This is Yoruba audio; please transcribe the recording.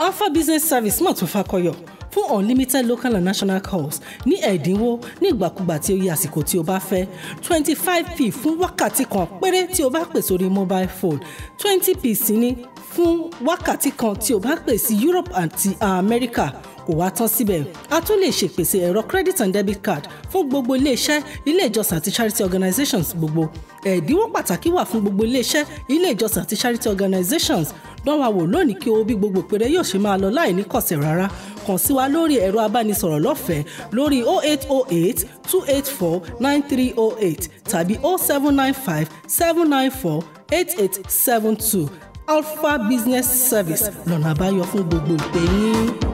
alpha business service mọ̀ tún fakọyọ fún unlimited local and national calls ní ẹ̀dínwó ní ìgbàkúgbà tí ó yẹ àsìkò tí o bá fẹ́ twenty five p fún wákàtí kan péré tí o bá pè sórí mobile phone twenty p sí ní fún wákàtí kan tí o bá pè sí Europe àti America kò wá tán síbẹ̀ a tún lè ṣèpèsè ẹ̀rọ credit and debit card fún gbogbo iléeṣẹ́ ilé ìjọsìn àti charity organizations gbogbo ẹ̀dínwó pàtàkì wà fún gbogbo iléeṣẹ́ ilé ìjọsìn àti charity organizations dán wa wò lónìí kí o bí gbogbo péré yóò ṣe máa lọ láì ní kọ̀sẹ̀ rárá kàn sí wa lórí ẹ̀rọ abánisọ̀rọ̀ lọ́fẹ̀ẹ́ lórí 0808 284 9308 tàbí 0795 794 8872 alpha business service lọ́nà àbáyọ fún gbogbo ìpè yín.